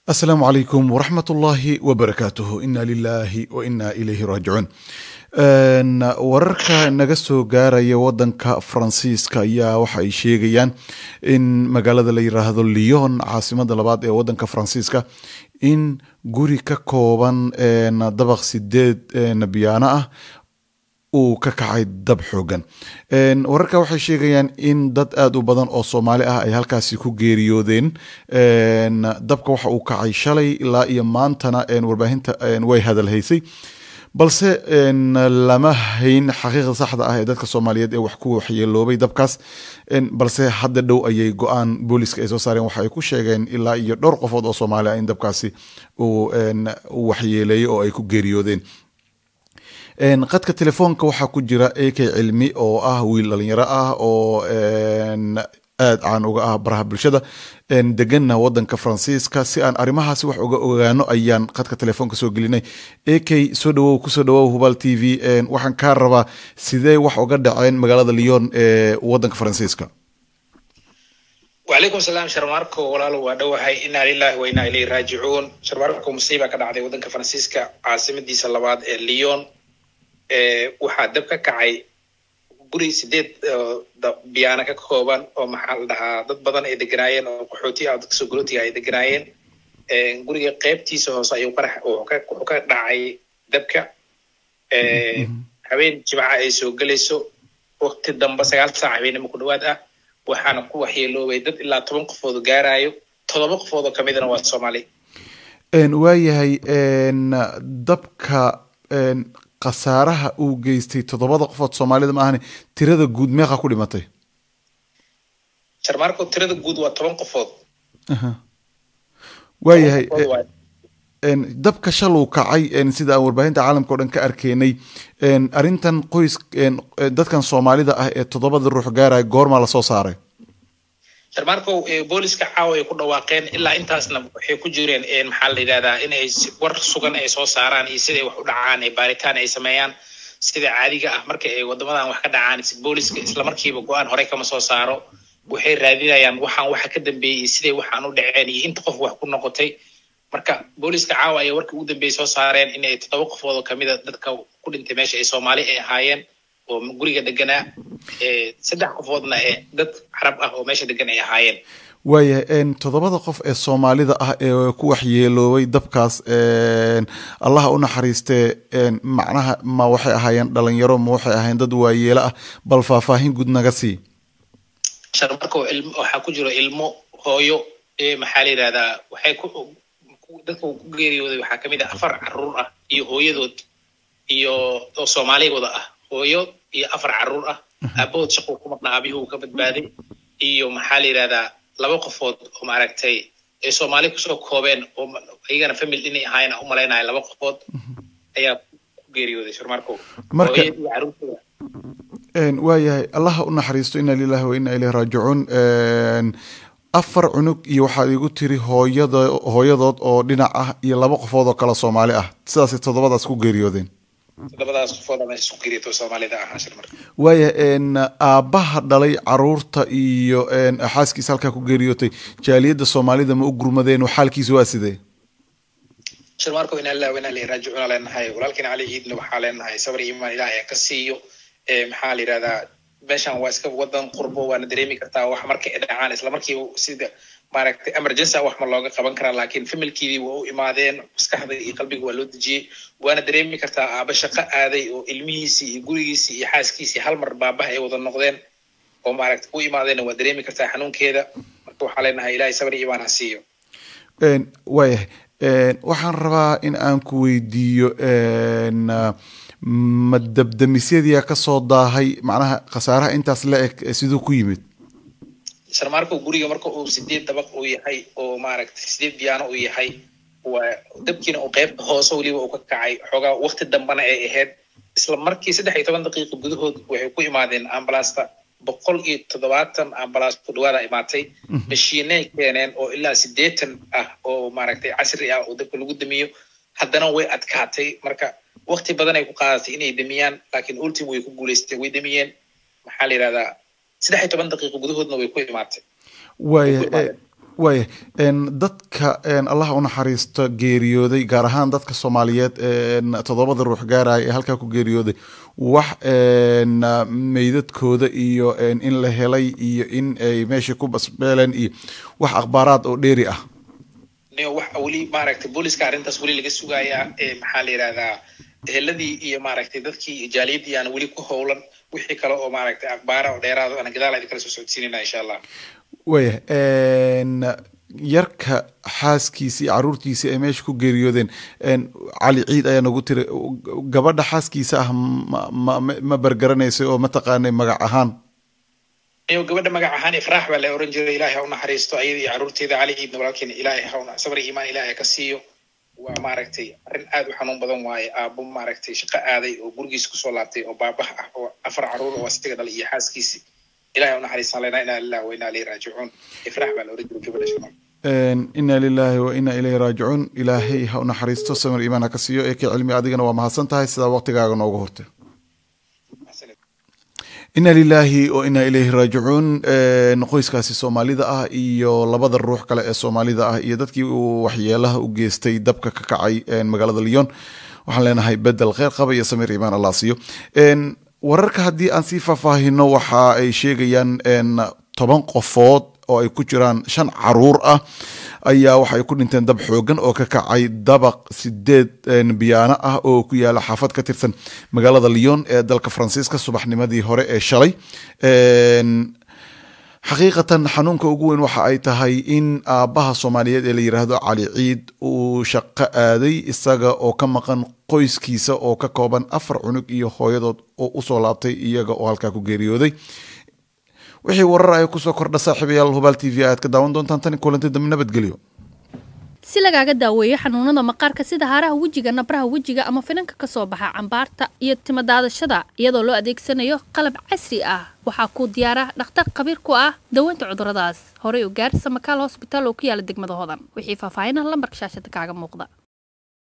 asalaamu calaykum waraxmat ullaahi wabarakaatuhu ina lilaahi wa ina ilayhi raajicuun wararka naga soo gaaraya wadanka faransiiska ayaa waxa ay sheegayaan in magaalada la yiraahdo lyon caasimada labaad ee wadanka faransiiska in guri ka kooban dabaq sideed biyaano ah uu ka kacay dab xoogan wararka waxay sheegayaan in dad aada u badan oo soomaali ah ay halkaasi ku geeriyoodeen dabka waxa uu kacay shalay ilaa iyo maantana warbaahinta way hadalhaysay balse lama hayn xaqiiqda saxda ah ee dadka soomaaliyeed ee wax ku waxyeeloobay dabkaas balse hadda dhow ayay go-aan booliska ay soo saareen waxa ay ku sheegeen ilaa iyo dhowr qofood oo soomaali ah in dabkaasi uu waxyeeleeyey oo ay ku geeriyoodeen qadka telefoonka waxaa ku jira ak cilmi oo ah wiil dhalinyaro ah oo aada caan uga ah baraha bulshada deganna wadanka faransiiska si aan arrimahaasi wax uga ogaano ayaan qadka telefoonka soo gelinay ak soo dhawow kusoo dhawow hubal t v waxaan kaa rabaa sidee wax uga dhaceen magaalada lyon ee wadanka faransiiska wacalaykum salaam sharmaarko walaalo waa dhowahay inaa lilahi wa inaa ilayhi raajicuun sharmaarko musiiba ka dhacday wadanka faransiiska caasimadiisa labaad ee lyon waxaa dab ka kacay guri sideed biyaana ka kooban oo maxaa la dhahaa dad badan ay deganaayeen oo qaxooti ah dadka sogolootiga ay deganaayeen guriga qeybtiisa hoose ayuu qarax wuxuu ka dhacay dabka habeen jimca ay soo gelayso wakti dambe sagaal saac habeenimo ku dhawaad ah waxaana ku waxyeeloobay dad ilaa toban qofood gaarayo todoba qofood oo kamidana waa soomaali waayahay dabka khasaaraha uu geystay toddobada qofood soomaalida ma ahane tirada guud meeqa ku dhimatay sharmaarko tirada guud waa toban qofood waayahay dabka shaluu kacay sida aan warbaahinta caalamka o dhan ka arkeynay arrintan qoys dadkan soomaalida ah ee toddobada ruux gaaraya goormaa lasoo saaray sharmaarko booliska caawa ay ku dhawaaqeen ilaa intaasna waxay ku jireen maxaa la yidhahdaa in ay war sugan ay soo saaraan iyo siday wax u dhacaan ee baaritaan ay sameeyaan sida caadiga ah marka ay wadamadan wax ka dhacaan booliska islamarkiiba go-aan horey kama soo saaro waxay raadinayaan waxaan waxa ka dambeeyey siday waxaan u dhaceen iyo inta qof wax ku noqotay marka booliska caawa ayay warkii ugu dambeeyey soo saareen inay toddoba qofood oo kamida dadka ku dhintay meesha ay soomaali ay ahaayeen oo guriga deganaa saddex qofoodna ee dad carab ah oo meesha degan ay ahaayeen waayahay toddobada qof ee soomaalida ah ee ku waxyeeloobay dabkaas allaha u naxariistee macnaha ma waxay ahaayeen dhalinyaro ma waxay ahaayeen dad waayeelo ah bal faahfaahin guud naga sii sharmarko waxaa ku jiro ilmo hooyo maxaa la yidhahdaa waxay ku dadka ku geeriyooday waxaa kamid ah afar caruur ah iyo hooyadood iyo oo soomaaligooda ah hooyo iyo afar caruur ah aabahood shaquu ku maqnaa aabihuu ka badbaaday iyo maxaa la yidhahdaa laba qofood oo maaragtay ay soomaali kusoo koobeen oo iyagana family inay ahaayeen aan u malaynaya laba qofood ayaa ku geeriyooday sharmarko marka iyo caruurtooda waayahay allaha u naxariisto ina lilahi wa ina ilayhi raajicuun afar cunug iyo waxaad igu tiri hooyada hooyadood oo dhinac ah iyo laba qofood oo kale soomaali ah sidaasay toddobadaas ku geeriyoodeen toddobadaas qofood ama isku geeriyato soomaalida ahaa sharmarka waaya aabbaha dhalay caruurta iyo xaaskiisa halkaa ku geeriyootay jaaliyadda soomaalida ma u gurmadeen xaalkiisa waa sidee sharmarko inaa lillahi wa inaa ilayhi raajicuuna leenahay walaalkiina cali ciidna waxaa leenahay sabar iyo imaan ilaah ee ka siiyo maxaa la yidhahdaa meeshan waa iska wadan qurbo waana dareemi kartaa wax marka ay dhacaan isla markiiba sida maaragtay emergency wax ma looga qaban karaa laakiin familkeedii waa u imaadeen maskaxda iyo qalbiga waa loo dejiyey waana dareemi kartaa aaba shaqo aaday oo ilmihiisii iyo gurigiisii iyo xaaskiisii hal mar baabaha ay wada noqdeen oo maaragtay u imaadeenna waa dareemi kartaa xanuunkeeda marka waxaa leenahay ilaahay sabr iyo imaan ha siiyo waayahay waxaan rabaa in aan ku weydiiyo ma dabdamisyadiia kasoo daahay macnaha khasaaraha intaas la eg siduu ku yimid sharmaarko guriga marka uu sideed dabaq uu yahay oo maaragtay sideed biyaano uu yahay waa dabkiina uu qeybta hoose weliba uu ka kacay xoogaa wakti dambana ay ahayd isla markii saddex iyo toban daqiiqa gudahood waxay ku imaadeen ambalaasta boqol iyo toddobaatan ambalaas ku dhawaada imaatay mashiinay keeneen oo ilaa sideetan ah oo maaragtay casri ah oo dabka lagu damiyo haddana way adkaatay marka wakti badan ay ku qaadatay inay damiyaan laakiin ultim way ku guuleystay way damiyeen maxaa la yidhahdaa saddex iyo toban daqiiqo gudahoodna way ku imaatay waaya waaya dadka allah u naxariisto geeriyooday gaar ahaan dadka soomaaliyeed toddobada ruux gaaraya ee halkaa ku geeriyooday wax meydadkooda iyo in la helay iyo in ay meesha ku basbeeleen iyo wax akhbaaraad oo dheeri ah wax weli maaragtay booliska arrintaas weli laga sugayaa maxaa la yidhahdaa eheladii iyo maaragtay dadkii jaaliyadii aan weli ku howlan wixii kale oo maaragtay akhbaara oo dheeraado aan gadaal idin kala soo socodsiinayna insha allah waya yarka xaaskiisi iyo caruurtiisi ay meesha ku geeriyoodeen cali ciid ayaa nagu tiri gabadha xaaskiisa ah ma ma bergaranaysay oo mataqaanay magac ahaan iyo gabadha magac ahaan ifraax baa la oran jiray ilaahay ha u naxariisto ayada iyo caruurteeda cali ciidna walaalkeena ilaahay ha sabri iimaan ilaahay ka siiyo waa maaragtay arrin aad u xanuun badan waaye aabo maaragtay shaqo aaday oo gurigiisa kusoo laabtay oo baabah ah oo afar caruur oo asiga dhalay iyo xaaskiisi ilahay u naxariistaan lena inaa lilah wa inaa ilayhi raajicuun ifraax baa la oran jiray gabadha shaqo ina lilaahi wa ina ilayhi raajicuun ilaahay ha u naxariisto samir iimaan ha ka siiyo ee ka cilmi adigana waa mahadsan tahay sidaa waqtigaaga nooga hortay ina lilaahi o ina ilayhi raajicuun qoyskaasi soomaalida ah iyo labada ruux kale ee soomaalida ah iyo dadkii uu waxyeelaha u geystay dabka ka kacay magaalada lyon waxaan leenahay bedel kheyr qaba iyo samir iimaan allah siiyo wararka haddii aan sii faahfaahino waxa ay sheegayaan toban qofood oo ay ku jiraan shan caruur ah ayaa waxa ay ku dhinteen dab xoogan oo ka kacay dabaq sideed biyaano ah oo ku yaala xaafad ka tirsan magaalada lyon ee dalka faransiiska subaxnimadii hore ee shalay xaqiiqatan xanuunka ugu weyn waxa ay tahay in aabbaha soomaaliyeed ee la yiraahdo cali ciid uu shaqo aaday isaga oo ka maqan qoyskiisa oo ka kooban afar cunug iyo hooyadood oo usoo laabtay iyaga oo halkaa ku geeriyooday wixii warar ay kusoo kordha saaxiibayaal hubaal t v aad ka daawan doontaan tani kulanti dambe nabadgelyo si lagaaga daaweeyo xanuunada maqaarka sida haaraha wejiga nabraha wejiga ama finanka ka soo baxa cambaarta iyo timadaadashada iyadoo loo adeegsanayo qalab casri ah waxaa kuu diyaara dhakhtar khabiir ku ah daweynta cuduradaas horey u gaar samakaal hosbitaal oo ku yaala degmada hodan wixii faahfaahinah lambarka shaashada kaaga muuqda